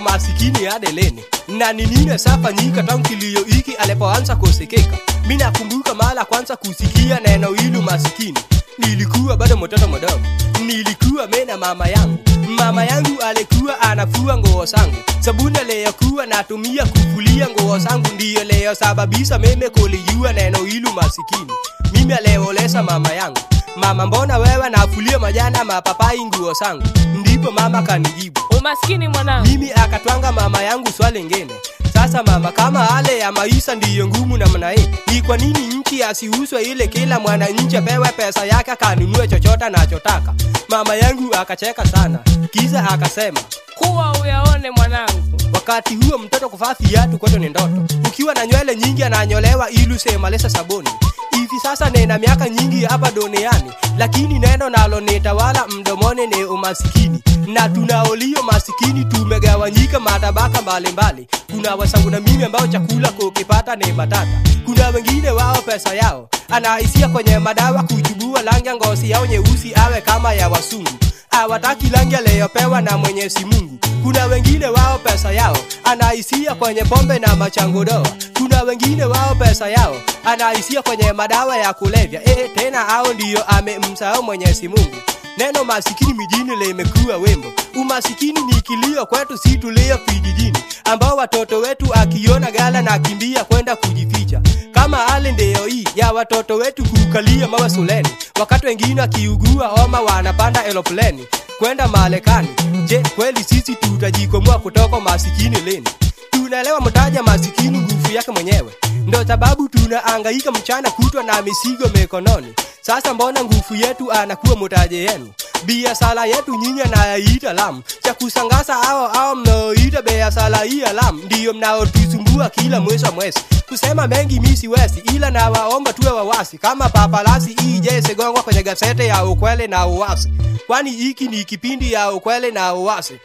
masikini adeleni na ni nini safanyika tangu kilio hiki alipoanza kusikika mi nakumbuka mara kwanza kusikia neno hili masikini nilikuwa bado mtoto mdogo nilikuwa me na mama yangu mama yangu alikuwa anafua nguo zangu sabuni aliyokuwa natumia kufulia nguo zangu ndiyo leyosababisha meme kulijua neno hili masikini mimi aliolesa mama yangu mama mbona wewe nafulia majana mapapai nguo zangu ndipo mama kanijibu umaskini mwanangu mimi akatwanga mama yangu swali ngine sasa mama kama hale ya maisha ndiyo ngumu namna hii ni kwa nini nchi asiuzwe ile kila mwananchi apewe pesa yake akanunue chochote anachotaka mama yangu akacheka sana kiza akasema kuwa uyaone mwanangu wakati huo mtoto kuvaa viatu kwetu ni ndoto ukiwa na nywele nyingi ananyolewa ili usemalesa sabuni hivi sasa nina miaka nyingi hapa duniani lakini neno nalo nitawala mdomoni ni umasikini na tunaolio masikini tumegawanyika matabaka mbalimbali kuna wasangu na mimi ambao chakula kukipata ni matata kuna wengine wao pesa yao anaisia kwenye madawa kuchubua rangi ya ngozi yao nyeusi awe kama ya wasungu hawataki rangi aliyopewa na mwenyezi mungu kuna wengine wao pesa yao anaisia kwenye pombe na machangodoa kuna wengine wao pesa yao anaisia kwenye madawa ya kulevya e, tena hao ndiyo amemsahau mwenyezi mungu neno masikini mijini limekuwa wembo umasikini ni kilio kwetu si tulio vijijini ambao watoto wetu akiona gala na kimbia kwenda kujificha kama hali ndio hii ya watoto wetu kukalia mawe suleni wakati wengine wakiugua homa wanapanda eropleni kwenda Marekani. Je, kweli sisi tutajikomboa kutoka masikini lini? Tunaelewa mtaja masikini nguvu yake mwenyewe, ndo sababu tunaangaika mchana kutwa na misigo mikononi. Sasa mbona nguvu yetu anakuwa mtaje yenu? biashara yetu nyinyi anayaita lam cha kusangaza ao ao mnaoita biashara hii ya lam ndiyo mnaotusumbua kila mwezi wa mwezi kusema mengi mi siwezi ila nawaomba tuwe wawasi kama papalasi ije sigongwa kwenye gazete ya ukweli na uwasi kwani hiki ni kipindi ya ukweli na uwasi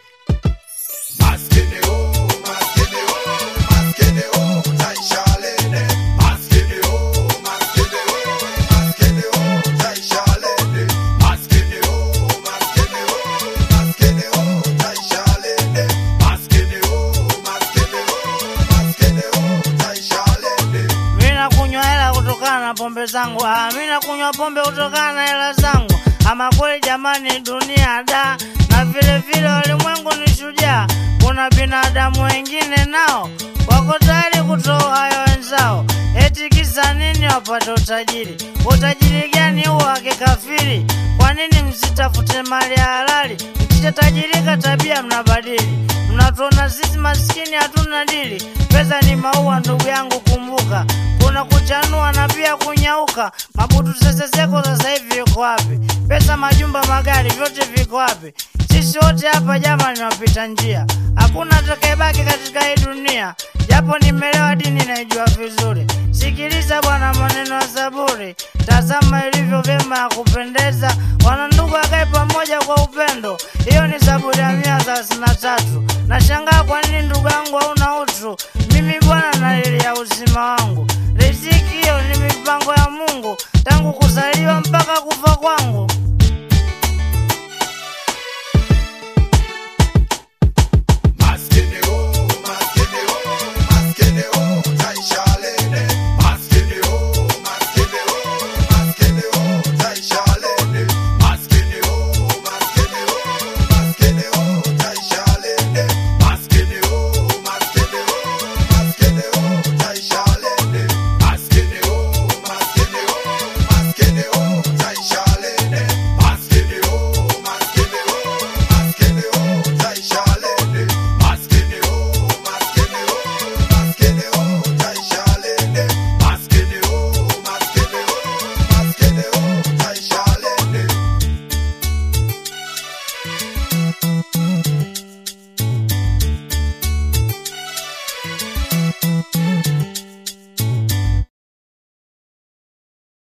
Maskini oh, maskini oh, maskini oh, utaisha lini? Maskini oh, maskini oh, maskini oh, utaisha lini? Maskini oh, maskini oh, maskini oh, utaisha lini? Maskini oh, maskini oh, maskini oh, utaisha lini? Mina kunywa hela kutokana na pombe zangu, ah, mina kunywa pombe kutokana na hela zangu. Ama kweli jamani, dunia da, na vile vile ulimwengu ni shujaa. Kuna binadamu wengine nao wako tayari kutoa hayo wenzao, eti kisa nini? Wapate utajiri. Utajiri gani huo wa kikafiri? Kwa nini msitafute mali ya halali? Mkishatajirika tabia mnabadili, mnatuona sisi maskini hatuna dili. Pesa ni maua ndugu yangu, kumbuka kuna kuchanua na pia kunyauka. Mabutu seseseko sasa hivi yuko wapi? Pesa, majumba, magari, vyote viko wapi? Sisi wote hapa jamani, wapita njia, hakuna atakayebaki katika hii dunia. Japo nimelewa dini naijua vizuri, sikiliza bwana maneno ya Zaburi, tazama ilivyo vyema ya kupendeza, wanandugu akae pamoja kwa upendo. Hiyo ni Zaburi ya mia thelathini na tatu. Nashangaa kwa nini ndugu yangu hauna utu. Mimi bwana nalilia uzima wangu, riziki hiyo ni mipango ya Mungu tangu kuzaliwa mpaka kufa kwangu.